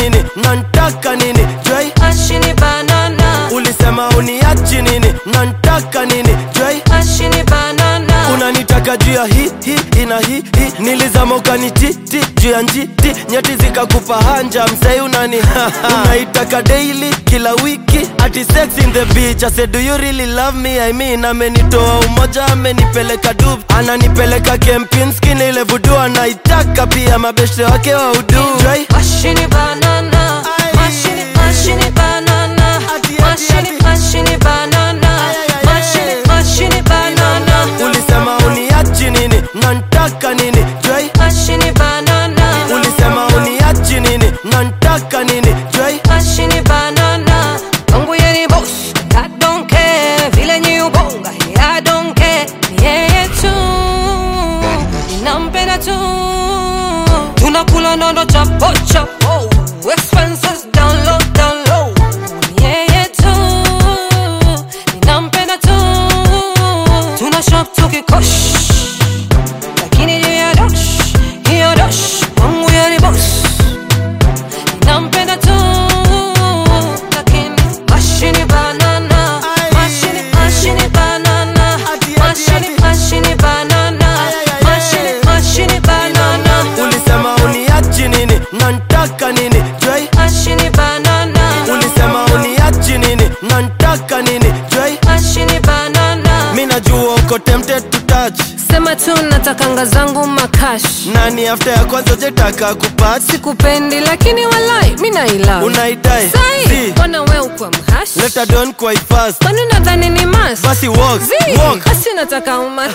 nini nantaka nini Joy mashini banana ulisema uniachi nini nantaka nini Joy mashini banana unanitaka juu ya hi hi ina hi hi nilizama ukanititi juu ya njiti nyeti zikakupa hanja msei unani unaitaka daily kila wiki ati sex in the beach I said do you really love me I mean amenitoa umoja amenipeleka dub ananipeleka kempinski ile vudu anaitaka pia mabeshte wake wa udu Joy mashini banana Ai. mashini mashini banana Ati, ati, mashini ati. mashini banana Ai, ai, ai, mashini ai. mashini banana ulisema uniachi nini nantaka nini Joy mashini banana ulisema uniachi nini nantaka nini Joy mashini banana Mungu yeye ni boss I don't care vile nyi ubonga I don't care Ni yeye tu ninampenda tu tunakula nondo chapo chapo expenses down low down low Ni yeye tu ninampenda tu tuna shop tukikosh lakini juu ya dosh hiyo dosh Mungu yeye ni boss nampenda tu lakini mashini banana Ai. mashini mashini banana Ati, ati, mashini ati. mashini banana Ai, ai, ai, mashini ai. mashini banana ulisema uniachi nini nantaka nini Joy mashini banana ulisema uniachi nini nantaka nini Joy mashini banana mi najua uko tempted to touch sema tu natakanga zangu makash nani after ya kwanza jetaka kupati sikupendi lakini walai mi naila unaitai sai Si, mbona we ukwa mhash leta don quite fast kwani nadhani ni mas basi walk Zii, walk basi nataka umach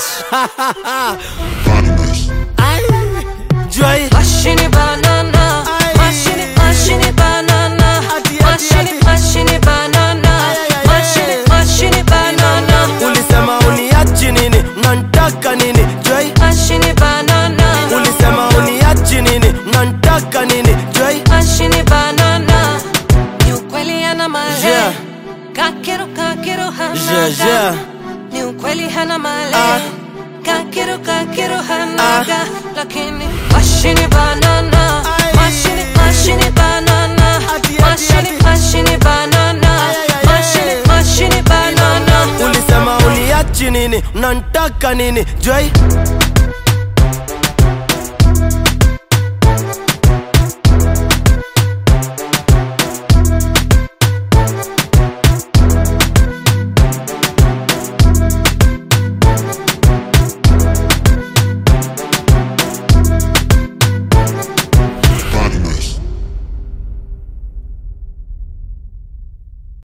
Ai, Joy Mashini banana Ai. Mashini, mashini banana Ati, ati, Mashini, ati. mashini banana Ai, ai, ai, Mashini, ai. mashini banana ulisema uniachi nini nantaka nini Joy Mashini banana ulisema uniachi nini nantaka nini Joy Mashini banana Ni ukweli hana male Yeah. Kakero, kakero hana Yeah, ga. yeah. Ni ukweli hana male Ah. Kakero, kakero hana Ah. ga. Lakini Mashini banana Ai. Mashini, mashini banana Ati, ati, Mashini, ati. mashini banana Ai, ai, ai, Mashini, ai. mashini banana ulisema uniachi nini nantaka nini Joy